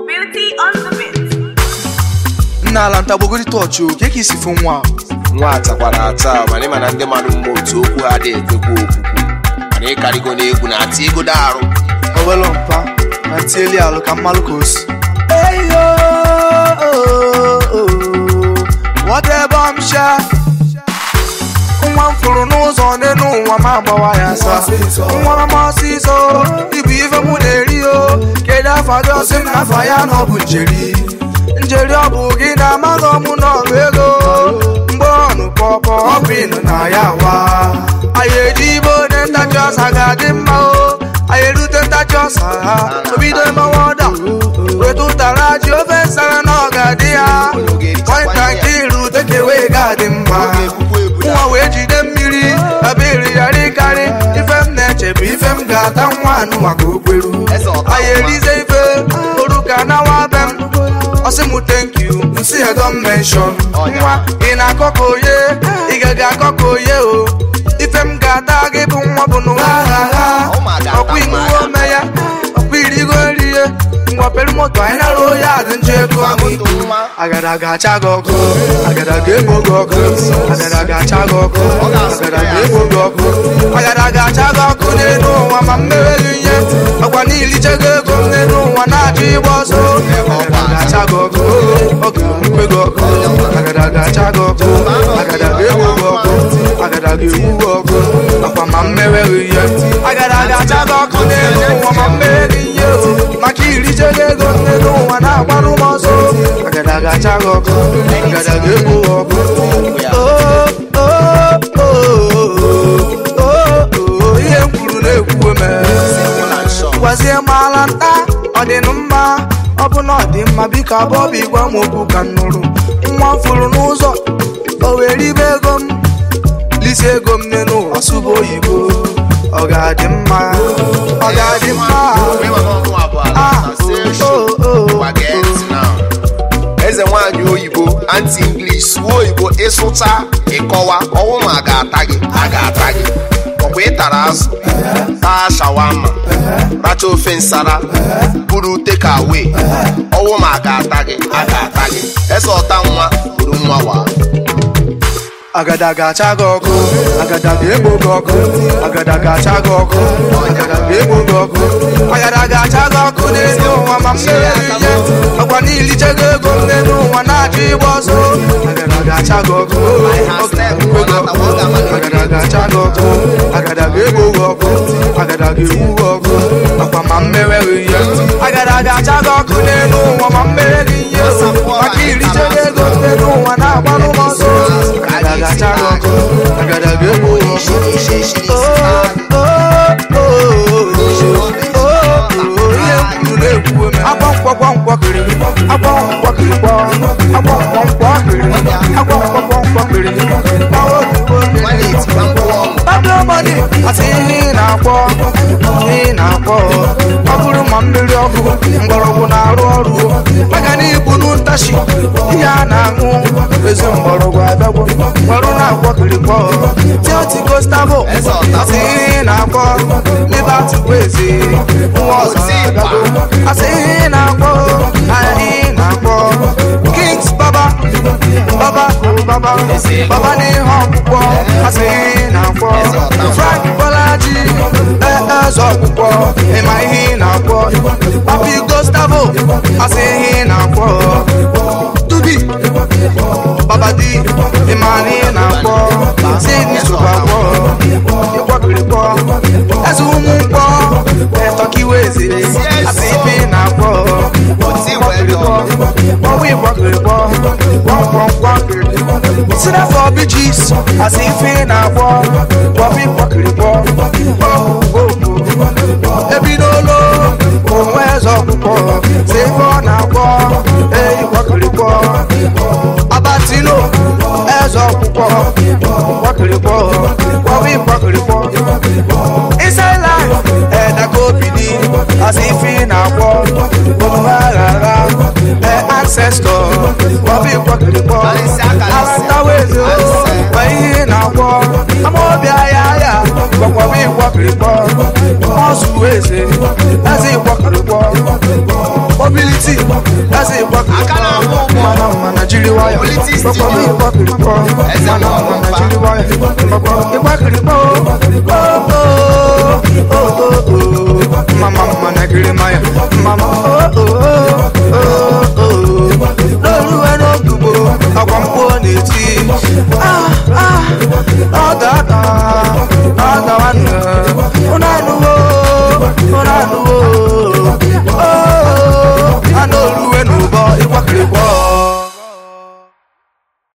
Beauty on the bit. nna ala ntagbogori tọọchị o ka ka isi fụ nwa a? nwa atakwara ata mana ịma na ndị mmadụ mma otu okwu ha dị ekwekwa okwukwu mana ịkarịgo n'egwu na-ati ego arụ owelu mpa na tieli alụ ka mmalụ ka o si whatever I'm sure nwa m fụrụ n'ụzọ n'elu ụwa ma agbawa ya asa nwa m ọsịsọ ịbụ ife mụ na-eri o kedu afa gị ọsị m n'afa ya na ọ bụ njeri njeri ọ bụ gị na amaghị ọmụ na ọrụ ego mgbe ọnụ pọpọ ọbịnụ na ya wa anyị eji ibe onye ntachi ọsa ga-adị mma o anyị erute ntachi ọsa ha obido mmanwụ ọda weta ụtara ji ofe nsara na ọ ga-adị ya pọinta nke irute ka ewee ga-adị mma nwa wee jide mmiri abịrị ya rịkarị ife m na-eche bụ ife m ga-ata nwa anụ maka okweru anyị erize ife oruka na nwa be m ọsị m thank you nsi ya don mention nwa ị na-akọ ka oye ị gaghị akọ ka oye o ife m ga-ata gị bụ nwa bụ n'ụwa ha ha ọkwa inuwe ome ya ọkwa irigo nri ya ngwa pere moto anyị nara oye adị nje ego agada ga-acha gị ọkụ agada ga-egbo gị ọkụ agada ga-acha gị ọkụ agada ga-egbo gị ọkụ agada ga-acha gị ọkụ n'elu ụwa ma mmewe gị ihe ọkwa n'iliche gị ego m n'elu ụwa na-achọ ịgba ọsọ agada ga-acha gị ọkụ ọkụ mkpe gị ọkụ agada ga-acha gị ọkụ agada ga-egbo gị ọkụ agada ga-egbu gị ọkụ ọkwa ma mmewe gị ihe agada ga-acha gị ọkụ n'elu ụwa ma mmewe gị ihe o maka iriche gị ego m n'elu ụwa na-agbarụ m ọsọ agada ga-acha gị ọkụ agada ga-egbu gị ọkụ Oh, oh, oh, oh, oh, ihe m kwuru na-ekwuwe m gwazie m ala nta ọ dị nụ mma ọ bụ na ọ dị mma biko abụọ bụ igwe m okwu ka m nụrụ nwa m fụrụ n'ụzọ o were ribe ego m lisi ego m n'elu ụwa sụba oyibo ọ ga-adị mma ọ ga-adị mma Ah, oh, oh, oh. eze nwaanyị oyibo anti inglis suo oyibo ịsụcha ịkọwa ọnwụ ma ga-ata gị a ga-ata gị ọkwa ịtara azụ taa shawama racha ofe nsara buru teka awe ọnwụ ma ga-ata gị a ga-ata gị eze ọta nwa buru nwa wa agada ga-acha gị ọkụ agada ga-egbo gị ọkụ agada ga-acha gị ọkụ agada ga-egbo gị ọkụ agada ga-acha gị ọkụ n'elu ụwa ma mmere gị ihe ọkwa n'iliche gị ego m n'elu ụwa na-achọ ịgba ọsọ agada ga-acha gị ọkụ ọ ga-egbo gị ọkụ agada ga-acha gị ọkụ agada ga-egbo gị ọkụ agada ga-egbu gị ọkụ ọkwa ma mmere gị ihe agada ga-acha gị ọkụ n'elu ụwa ma mmere gị ihe maka iriche gị ego m n'elu ụwa na-agbalụ m ọsọ agada ga-acha gị ọkụ agada ga-egbu gị ọkụ Oh, oh, oh, oh, oh, ihe m kwuru na-ekwuwe m agba nkwakwa nkwakịrị agba nkwakịrị agba nkwakwa nkwakịrị agba nkwakwa nkwakịrị Pablo Money asị ihe ị na-akpọ ihe ị na-akpọ ọ bụrụ ma mmiri ọkụ mgbọrọgwụ na-arụ ọrụ maka na ibu n'ụtachi ihe a na-aṅụ ezi mgbọrọgwụ abịagwo mgbarụ na-akwọkịrịkpọ tiotiko stabo asị ihe ị na-akpọ liberty kwezi nwa ọzọ abịagwo asị ihe ị na-akpọ anyị na-akpọ kings baba baba baba baba n'ihe ọkpụkpọ asị ihe ị na-akpọ frank bolaji eze ọkpụkpọ ịma ihe ị na-akpọ papi gustavo asị ihe ị na-akpọ tubi babadi ịma na ị na-akpọ sidney sụbakpọ ịkwọkịrịkpọ eze ụmụ mkpọ etọkiweze asị ife ị na-akpọ ịkwọkịrịkpọ ọwụ ịkwọkịrịkpọ kwọnkwọnkwọkịrị sina for beaches asị ife ị na-akpọ bọbị kwọkịrịkpọ ebidola onwe eze ọkpụkpọ si ife ọ na-akpọ eyi kwọkịrịkpọ abatino eze ọkpụkpọ kwọkịrịkpọ bọbị kwọkịrịkpọ inside life edaka obidi asị ife ị na-akpọ omume aghara e ancestor bọbị kwọkịrịkpọ alantawezo ma ihe ị na-akpọ amaobi ahịa ahịa gwakwaba ịkwọkịrịkpọ ọzụ eze eze ịkwọkịrịkpọ mobility waya Politics Gbogbo TV. mi ìgbọ́ kiri kọ́ Ẹsẹ̀ Mana náà wọ́n bá. Nàìjírí waya Gbogbo ìgbọ́ kiri kọ́ Mama mama Nàìjírí maya Mama oh oh